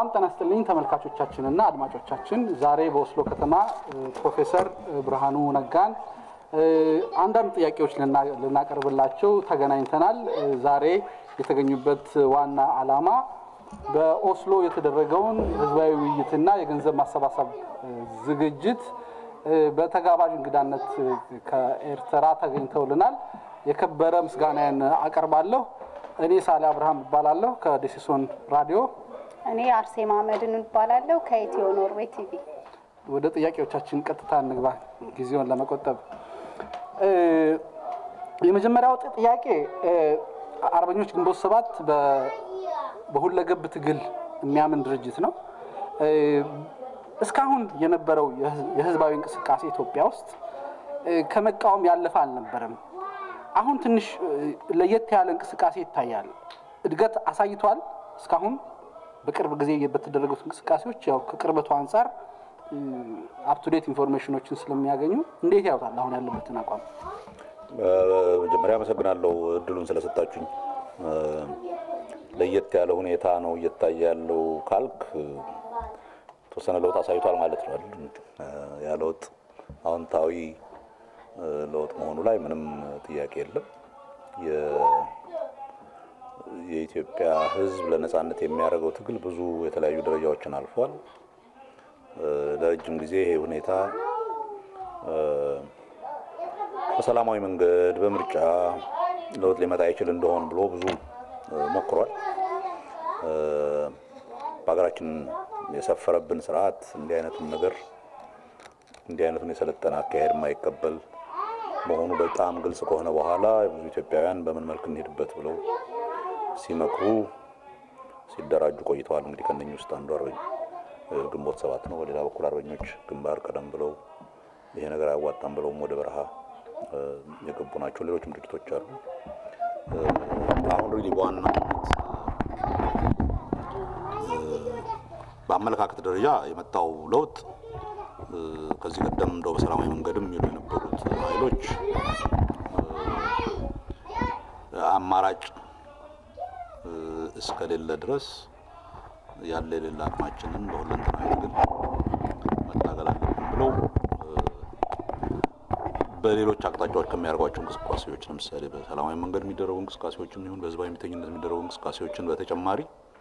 ሰላም ጤና ይስጥልኝ ተመልካቾቻችንና አድማጮቻችን። ዛሬ በኦስሎ ከተማ ፕሮፌሰር ብርሃኑ ነጋን አንዳንድ ጥያቄዎች ልናቀርብላቸው ተገናኝተናል። ዛሬ የተገኙበት ዋና ዓላማ በኦስሎ የተደረገውን ህዝባዊ ውይይትና የገንዘብ ማሰባሰብ ዝግጅት በተጋባዥ እንግዳነት ከኤርትራ ተገኝተውልናል። የከበረ ምስጋናዬን አቀርባለሁ። እኔ ሳሌ አብርሃም እባላለሁ ከደሲሶን ራዲዮ። እኔ አርሴማ መድን እባላለሁ ከኢትዮ ኖርዌይ ቲቪ። ወደ ጥያቄዎቻችን ቀጥታ እንግባ ጊዜውን ለመቆጠብ። የመጀመሪያው ጥያቄ አርበኞች ግንቦት ሰባት በሁለገብ ትግል የሚያምን ድርጅት ነው። እስካሁን የነበረው የህዝባዊ እንቅስቃሴ ኢትዮጵያ ውስጥ ከመቃወም ያለፈ አልነበረም። አሁን ትንሽ ለየት ያለ እንቅስቃሴ ይታያል። እድገት አሳይቷል። እስካሁን በቅርብ ጊዜ በተደረጉት እንቅስቃሴዎች ያው ከቅርበቱ አንጻር አፕቱዴት ኢንፎርሜሽኖችን ስለሚያገኙ እንዴት ያውታል አሁን ያለበትን አቋም? መጀመሪያ አመሰግናለሁ እድሉን ስለሰጣችሁኝ። ለየት ያለ ሁኔታ ነው እየታየ ያለው ካልክ የተወሰነ ለውጥ አሳይቷል ማለት ነው። ያ ለውጥ አዎንታዊ ለውጥ መሆኑ ላይ ምንም ጥያቄ የለም። የኢትዮጵያ ሕዝብ ለነጻነት የሚያደርገው ትግል ብዙ የተለያዩ ደረጃዎችን አልፏል። ለረጅም ጊዜ ይሄ ሁኔታ በሰላማዊ መንገድ በምርጫ ለውጥ ሊመጣ ይችል እንደሆን ብሎ ብዙ ሞክሯል። በሀገራችን የሰፈረብን ስርዓት እንዲህ አይነቱን ነገር እንዲህ አይነቱን የሰለጠነ አካሄድ የማይቀበል መሆኑ በጣም ግልጽ ከሆነ በኋላ ብዙ ኢትዮጵያውያን በምን መልክ እንሄድበት ብለው ሲመክሩ ሲደራጁ ቆይተዋል። እንግዲህ ከነኚህ ውስጥ አንዱ አርበኝ ግንቦት ሰባት ነው። በሌላ በኩል አርበኞች ግንባር ቀደም ብለው ይሄ ነገር አያዋጣም ብለውም ወደ በረሃ የገቡ ናቸው። ሌሎችም ድርጅቶች አሉ። አሁን ሪሊ በዋናነት በአመለካከት ደረጃ የመጣው ለውጥ ከዚህ ቀደም እንደው በሰላማዊ መንገድም ይሉ የነበሩት ኃይሎች አማራጭ እስከሌለ ድረስ ያለ የሌለ አቅማችንን በሁለንተናዊ ትግል መታገል አለብን ብለው በሌሎች አቅጣጫዎች ከሚያደርጓቸው እንቅስቃሴዎች ለምሳሌ በሰላማዊ መንገድ የሚደረጉ እንቅስቃሴዎችን ይሁን በህዝባዊ እምቢተኝነት የሚደረጉ እንቅስቃሴዎችን በተጨማሪ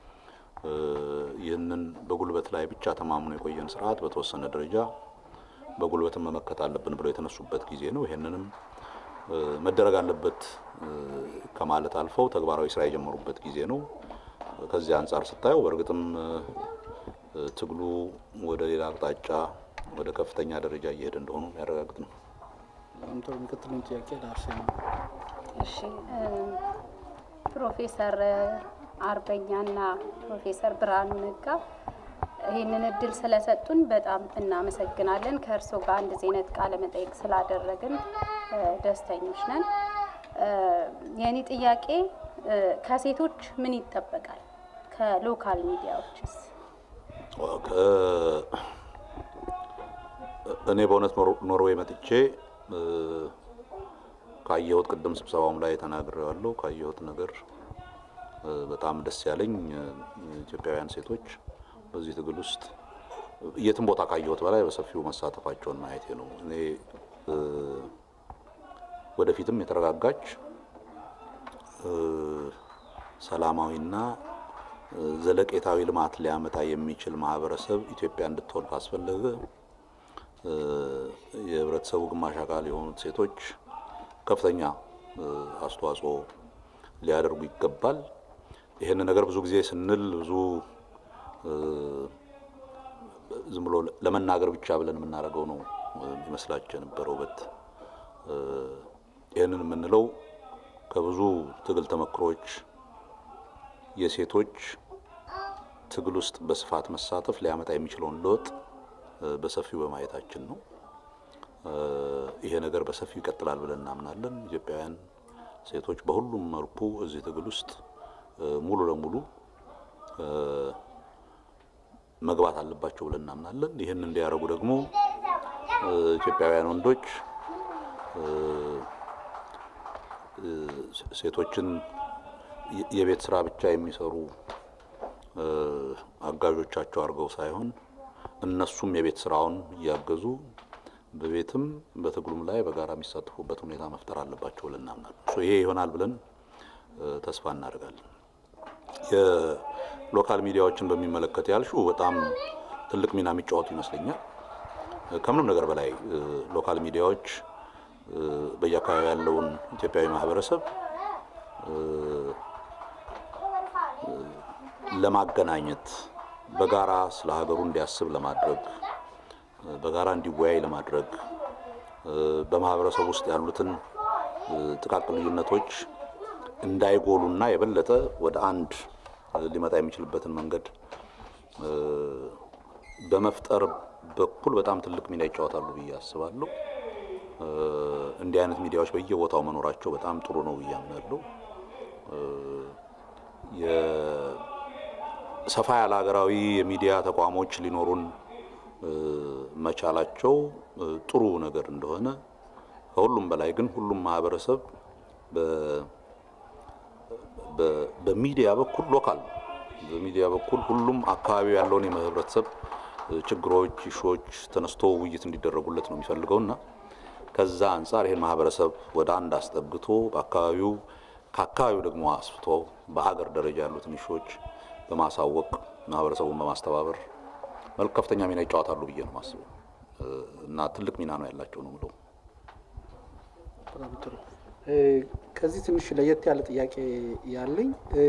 ይህንን በጉልበት ላይ ብቻ ተማምኖ የቆየን ስርዓት በተወሰነ ደረጃ በጉልበትን መመከት አለብን ብለው የተነሱበት ጊዜ ነው። ይህንንም መደረግ አለበት ከማለት አልፈው ተግባራዊ ስራ የጀመሩበት ጊዜ ነው። ከዚህ አንጻር ስታየው በእርግጥም ትግሉ ወደ ሌላ አቅጣጫ ወደ ከፍተኛ ደረጃ እየሄደ እንደሆኑ የሚያረጋግጥ ነው። ጥሩ። የሚቀጥለውን ጥያቄ ለአርሴማ። እሺ ፕሮፌሰር አርበኛና ፕሮፌሰር ብርሃኑ ነጋ ይህንን እድል ስለሰጡን በጣም እናመሰግናለን። ከእርስዎ ጋር እንደዚህ አይነት ቃለ መጠይቅ ስላደረግን ደስተኞች ነን። የእኔ ጥያቄ ከሴቶች ምን ይጠበቃል? ከሎካል ሚዲያዎችስ? እኔ በእውነት ኖርዌይ መጥቼ ካየሁት ቅድም ስብሰባውም ላይ ተናግሬዋለሁ። ካየሁት ነገር በጣም ደስ ያለኝ ኢትዮጵያውያን ሴቶች በዚህ ትግል ውስጥ የትም ቦታ ካየሁት በላይ በሰፊው መሳተፋቸውን ማየቴ ነው። እኔ ወደፊትም የተረጋጋች ሰላማዊና ዘለቄታዊ ልማት ሊያመጣ የሚችል ማህበረሰብ ኢትዮጵያ እንድትሆን ካስፈለገ የህብረተሰቡ ግማሽ አካል የሆኑት ሴቶች ከፍተኛ አስተዋጽኦ ሊያደርጉ ይገባል። ይህን ነገር ብዙ ጊዜ ስንል ብዙ ዝም ብሎ ለመናገር ብቻ ብለን የምናደርገው ነው ይመስላቸው የነበረው በት ይህንን የምንለው ከብዙ ትግል ተመክሮች የሴቶች ትግል ውስጥ በስፋት መሳተፍ ሊያመጣ የሚችለውን ለውጥ በሰፊው በማየታችን ነው። ይሄ ነገር በሰፊው ይቀጥላል ብለን እናምናለን። ኢትዮጵያውያን ሴቶች በሁሉም መልኩ እዚህ ትግል ውስጥ ሙሉ ለሙሉ መግባት አለባቸው ብለን እናምናለን። ይህን እንዲያደርጉ ደግሞ ኢትዮጵያውያን ወንዶች ሴቶችን የቤት ስራ ብቻ የሚሰሩ አጋዦቻቸው አድርገው ሳይሆን እነሱም የቤት ስራውን እያገዙ በቤትም በትግሉም ላይ በጋራ የሚሳተፉበት ሁኔታ መፍጠር አለባቸው ብለን እናምናለን። ይሄ ይሆናል ብለን ተስፋ እናደርጋለን። የሎካል ሚዲያዎችን በሚመለከት ያልሽው በጣም ትልቅ ሚና የሚጫወቱ ይመስለኛል። ከምንም ነገር በላይ ሎካል ሚዲያዎች በየአካባቢ ያለውን ኢትዮጵያዊ ማህበረሰብ ለማገናኘት በጋራ ስለ ሀገሩ እንዲያስብ ለማድረግ በጋራ እንዲወያይ ለማድረግ በማህበረሰብ ውስጥ ያሉትን ጥቃቅን ልዩነቶች እንዳይጎሉና የበለጠ ወደ አንድ ሊመጣ የሚችልበትን መንገድ በመፍጠር በኩል በጣም ትልቅ ሚና ይጫወታሉ ብዬ አስባለሁ። እንዲህ አይነት ሚዲያዎች በየቦታው መኖራቸው በጣም ጥሩ ነው ብዬ አምናለሁ። ሰፋ ያለ ሀገራዊ የሚዲያ ተቋሞች ሊኖሩን መቻላቸው ጥሩ ነገር እንደሆነ ከሁሉም በላይ ግን ሁሉም ማህበረሰብ በሚዲያ በኩል ሎካል በሚዲያ በኩል ሁሉም አካባቢ ያለውን የህብረተሰብ ችግሮች፣ ኢሹዎች ተነስቶ ውይይት እንዲደረጉለት ነው የሚፈልገው እና ከዛ አንጻር ይህን ማህበረሰብ ወደ አንድ አስጠግቶ በአካባቢው ከአካባቢው ደግሞ አስፍቶ በሀገር ደረጃ ያሉትን ኢሹዎች በማሳወቅ ማህበረሰቡን በማስተባበር መልክ ከፍተኛ ሚና ይጫወታሉ ብዬ ነው ማስበው እና ትልቅ ሚና ነው ያላቸው ነው ምለው። በጣም ጥሩ። ከዚህ ትንሽ ለየት ያለ ጥያቄ ያለኝ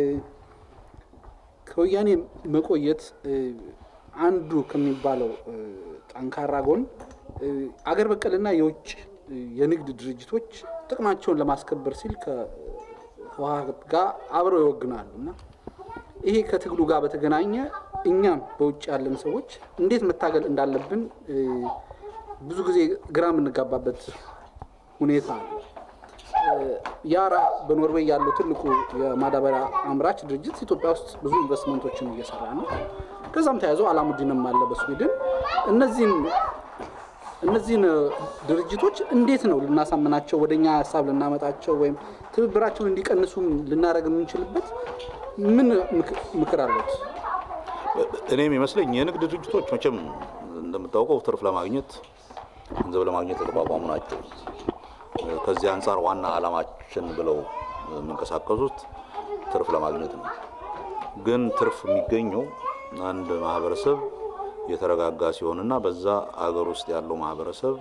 ከወያኔ መቆየት አንዱ ከሚባለው ጠንካራ ጎን አገር በቀልና የውጭ የንግድ ድርጅቶች ጥቅማቸውን ለማስከበር ሲል ከህወሓት ጋር አብረው ይወግናሉ እና ይሄ ከትግሉ ጋር በተገናኘ እኛም በውጭ ያለን ሰዎች እንዴት መታገል እንዳለብን ብዙ ጊዜ ግራ የምንጋባበት ሁኔታ አለ። ያራ በኖርዌይ ያለው ትልቁ የማዳበሪያ አምራች ድርጅት ኢትዮጵያ ውስጥ ብዙ ኢንቨስትመንቶችን እየሰራ ነው። ከዛም ተያይዞ አላሙዲንም አለ በስዊድን። እነዚህን እነዚህን ድርጅቶች እንዴት ነው ልናሳምናቸው ወደኛ ሀሳብ ልናመጣቸው ወይም ትብብራቸውን እንዲቀንሱም ልናደርግ የምንችልበት ምን ምክር አለት? እኔም ይመስለኝ የንግድ ድርጅቶች መቼም እንደምታውቀው ትርፍ ለማግኘት ገንዘብ ለማግኘት የተቋቋሙ ናቸው። ከዚህ አንጻር ዋና ዓላማችን ብለው የሚንቀሳቀሱት ትርፍ ለማግኘት ነው። ግን ትርፍ የሚገኘው አንድ ማህበረሰብ የተረጋጋ ሲሆንና በዛ አገር ውስጥ ያለው ማህበረሰብ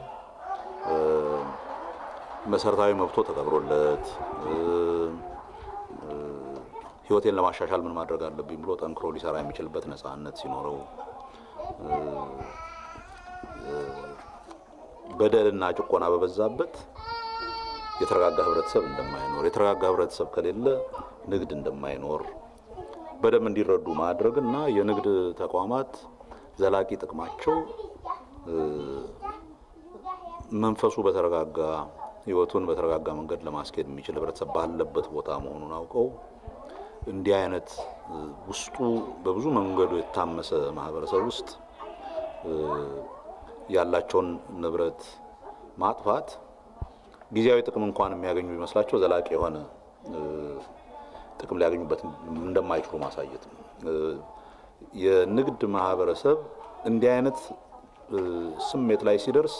መሰረታዊ መብቶ ተከብሮለት ህይወቴን ለማሻሻል ምን ማድረግ አለብኝ ብሎ ጠንክሮ ሊሰራ የሚችልበት ነፃነት ሲኖረው በደልና ጭቆና በበዛበት የተረጋጋ ህብረተሰብ እንደማይኖር፣ የተረጋጋ ህብረተሰብ ከሌለ ንግድ እንደማይኖር በደንብ እንዲረዱ ማድረግ እና የንግድ ተቋማት ዘላቂ ጥቅማቸው መንፈሱ በተረጋጋ ህይወቱን በተረጋጋ መንገድ ለማስኬድ የሚችል ህብረተሰብ ባለበት ቦታ መሆኑን አውቀው እንዲህ አይነት ውስጡ በብዙ መንገዱ የታመሰ ማህበረሰብ ውስጥ ያላቸውን ንብረት ማጥፋት ጊዜያዊ ጥቅም እንኳን የሚያገኙ ቢመስላቸው ዘላቂ የሆነ ጥቅም ሊያገኙበት እንደማይችሉ ማሳየት ነው። የንግድ ማህበረሰብ እንዲህ አይነት ስሜት ላይ ሲደርስ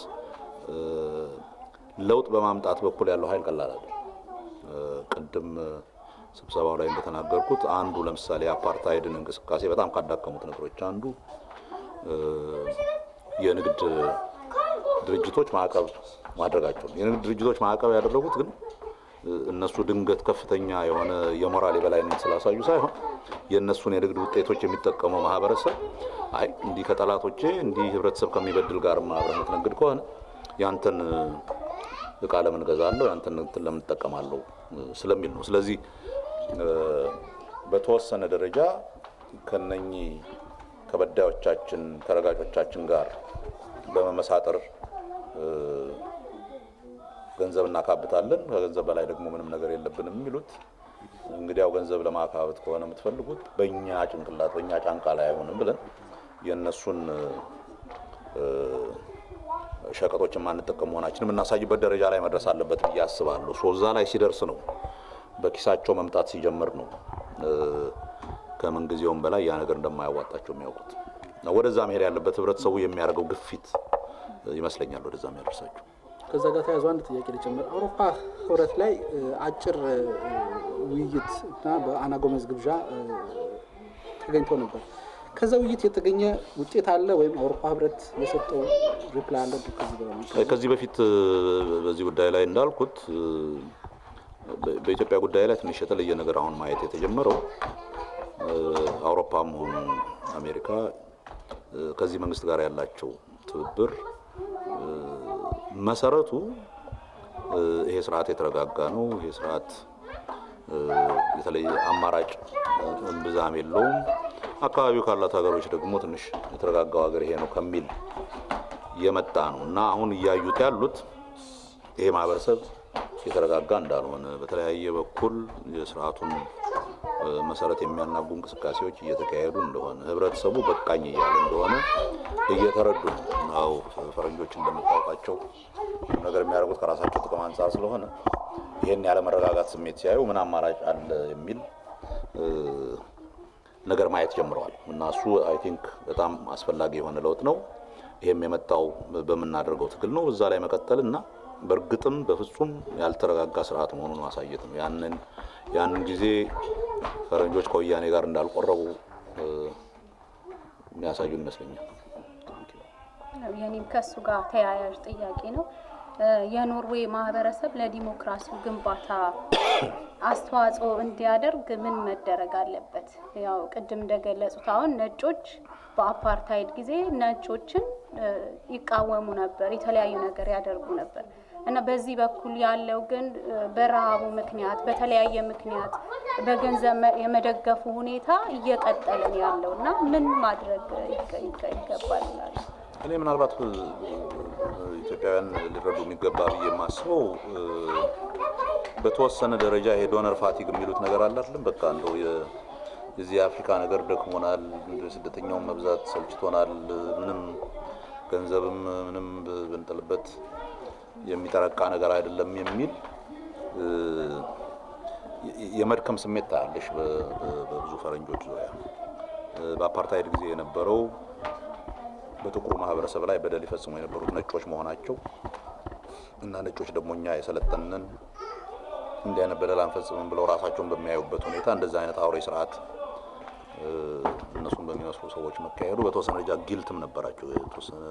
ለውጥ በማምጣት በኩል ያለው ኃይል ቀላል አይደለም። ቅድም ስብሰባው ላይ እንደተናገርኩት አንዱ ለምሳሌ የአፓርታይድን እንቅስቃሴ በጣም ካዳከሙት ነገሮች አንዱ የንግድ ድርጅቶች ማዕቀብ ማድረጋቸው ነው። የንግድ ድርጅቶች ማዕቀብ ያደረጉት ግን እነሱ ድንገት ከፍተኛ የሆነ የሞራል የበላይነት ስላሳዩ ሳይሆን የእነሱን የንግድ ውጤቶች የሚጠቀመው ማህበረሰብ አይ እንዲህ ከጠላቶቼ እንዲህ ህብረተሰብ ከሚበድል ጋር አብረህ የምትነግድ ከሆነ ያንተን እቃ ለምን እገዛለሁ ያንተን እንትን ለምን እጠቀማለሁ ስለሚል ነው። ስለዚህ በተወሰነ ደረጃ ከነኚህ ከበዳዮቻችን ከረጋጮቻችን ጋር በመመሳጠር ገንዘብ እናካብታለን፣ ከገንዘብ በላይ ደግሞ ምንም ነገር የለብንም የሚሉት እንግዲያው ገንዘብ ለማካበት ከሆነ የምትፈልጉት በእኛ ጭንቅላት በእኛ ጫንቃ ላይ አይሆንም ብለን የእነሱን ሸቀጦች የማንጠቀም መሆናችን የምናሳይበት ደረጃ ላይ መድረስ አለበት ብዬ አስባለሁ። ሶ እዛ ላይ ሲደርስ ነው በኪሳቸው መምጣት ሲጀምር ነው ከምን ጊዜውም በላይ ያ ነገር እንደማያዋጣቸው የሚያውቁት እና ወደዛ መሄድ ያለበት ህብረተሰቡ የሚያደርገው ግፊት ይመስለኛል ወደዛ የሚያደርሳቸው። ከዛ ጋር ተያይዞ አንድ ጥያቄ ልጨምር። አውሮፓ ህብረት ላይ አጭር ውይይት እና በአና ጎመዝ ግብዣ ተገኝተው ነበር። ከዛ ውይይት የተገኘ ውጤት አለ ወይም አውሮፓ ህብረት የሰጠው ሪፕላይ አለ? ከዚህ ከዚህ በፊት በዚህ ጉዳይ ላይ እንዳልኩት በኢትዮጵያ ጉዳይ ላይ ትንሽ የተለየ ነገር አሁን ማየት የተጀመረው አውሮፓም ሆኑ አሜሪካ ከዚህ መንግስት ጋር ያላቸው ትብብር መሰረቱ ይሄ ስርዓት የተረጋጋ ነው። ይሄ ስርዓት የተለየ አማራጭ ብዛም የለውም። አካባቢው ካላት ሀገሮች ደግሞ ትንሽ የተረጋጋው ሀገር ይሄ ነው ከሚል የመጣ ነው እና አሁን እያዩት ያሉት ይሄ ማህበረሰብ የተረጋጋ እንዳልሆነ በተለያየ በኩል የስርዓቱን መሰረት የሚያናጉ እንቅስቃሴዎች እየተካሄዱ እንደሆነ ህብረተሰቡ በቃኝ እያለ እንደሆነ እየተረዱ ነው። ፈረንጆች እንደምታውቃቸው ነገር የሚያደርጉት ከራሳቸው ጥቅም አንጻር ስለሆነ ይህን ያለመረጋጋት ስሜት ሲያዩ ምን አማራጭ አለ የሚል ነገር ማየት ጀምረዋል እና እሱ አይ ቲንክ በጣም አስፈላጊ የሆነ ለውጥ ነው። ይህም የመጣው በምናደርገው ትግል ነው። እዛ ላይ መቀጠል እና በእርግጥም በፍጹም ያልተረጋጋ ስርዓት መሆኑን ማሳየት ነው። ያንን ያንን ጊዜ ፈረንጆች ከወያኔ ጋር እንዳልቆረቡ የሚያሳዩ ይመስለኛል። የኔም ከሱ ጋር ተያያዥ ጥያቄ ነው። የኖርዌይ ማህበረሰብ ለዲሞክራሲው ግንባታ አስተዋጽኦ እንዲያደርግ ምን መደረግ አለበት? ያው ቅድም እንደገለጹት አሁን ነጮች በአፓርታይድ ጊዜ ነጮችን ይቃወሙ ነበር፣ የተለያዩ ነገር ያደርጉ ነበር እና በዚህ በኩል ያለው ግን በረሃቡ ምክንያት በተለያየ ምክንያት በገንዘብ የመደገፉ ሁኔታ እየቀጠለ ነው ያለው እና ምን ማድረግ ይገባል ይላሉ? እኔ ምናልባት ኢትዮጵያውያን ሊረዱ የሚገባ ብዬ የማስበው በተወሰነ ደረጃ ይሄ ዶነር ፋቲግ የሚሉት ነገር አለ አይደለም። በቃ እንደው የዚህ የአፍሪካ ነገር ደክሞናል፣ ስደተኛውን መብዛት ሰልችቶናል፣ ምንም ገንዘብም ምንም ብንጥልበት የሚጠረቃ ነገር አይደለም የሚል የመድከም ስሜት ታያለሽ በብዙ ፈረንጆች ዙሪያ። በአፓርታይድ ጊዜ የነበረው በጥቁሩ ማህበረሰብ ላይ በደል ይፈጽሙ የነበሩት ነጮች መሆናቸው እና ነጮች ደግሞ እኛ የሰለጠንን እንዲህ አይነት በደል አንፈጽምም ብለው ራሳቸውን በሚያዩበት ሁኔታ እንደዚህ አይነት አውሬ ስርዓት እነሱን በሚመስሉ ሰዎች መካሄዱ በተወሰነ ደረጃ ጊልትም ነበራቸው፣ የተወሰነ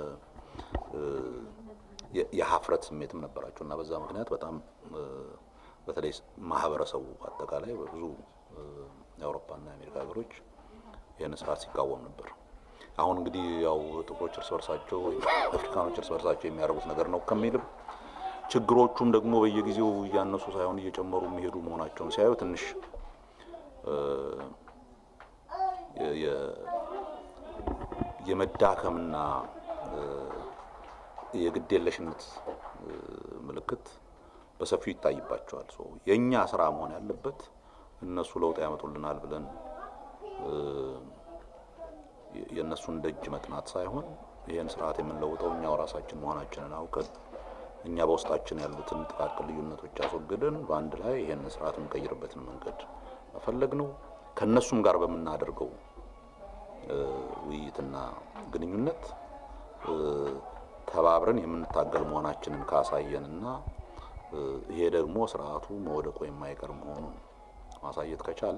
የሀፍረት ስሜትም ነበራቸው እና በዛ ምክንያት በጣም በተለይ ማህበረሰቡ አጠቃላይ በብዙ የአውሮፓና የአሜሪካ ሀገሮች ይህን ስርዓት ሲቃወም ነበር። አሁን እንግዲህ ያው ጥቁሮች እርስ በርሳቸው ወይም አፍሪካኖች እርስ በርሳቸው የሚያደርጉት ነገር ነው ከሚልም ችግሮቹም ደግሞ በየጊዜው እያነሱ ሳይሆን እየጨመሩ የሚሄዱ መሆናቸውን ሲያዩ ትንሽ የመዳከምና የግዴለሽነት ምልክት በሰፊው ይታይባቸዋል። የእኛ ስራ መሆን ያለበት እነሱ ለውጥ ያመጡልናል ብለን የእነሱን ደጅ መጥናት ሳይሆን ይህን ስርዓት የምንለውጠው እኛው ራሳችን መሆናችንን አውቀን እኛ በውስጣችን ያሉትን ጥቃቅን ልዩነቶች አስወግደን በአንድ ላይ ይህን ስርዓት የምንቀይርበትን መንገድ መፈለግ ነው። ከእነሱም ጋር በምናደርገው ውይይትና ግንኙነት ተባብረን የምንታገል መሆናችንን ካሳየንና ይሄ ደግሞ ስርዓቱ መውደቁ የማይቀር መሆኑን ማሳየት ከቻል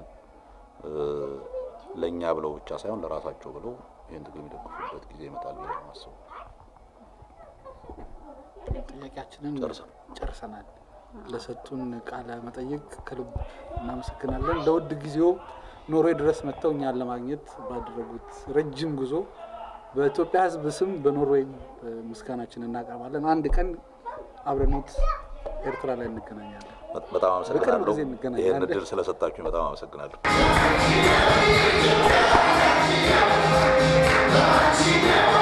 ለእኛ ብለው ብቻ ሳይሆን ለራሳቸው ብለው ይህን ትግል የሚደግፉበት ጊዜ ይመጣል ብዬ ነው የማስበው። ጥያቄያችንን ጨርሰናል። ለሰጡን ቃለ መጠይቅ ከልብ እናመሰግናለን። ለውድ ጊዜው ኖርዌይ ድረስ መጥተው እኛን ለማግኘት ባደረጉት ረጅም ጉዞ በኢትዮጵያ ሕዝብ ስም በኖርዌይ ምስጋናችን እናቀርባለን። አንድ ቀን አብረኖት ኤርትራ ላይ እንገናኛለን። በጣም አመሰግናለሁ። ጊዜ እንገናኛለን። ይህን እድል ስለሰጣችሁኝ በጣም አመሰግናለሁ። She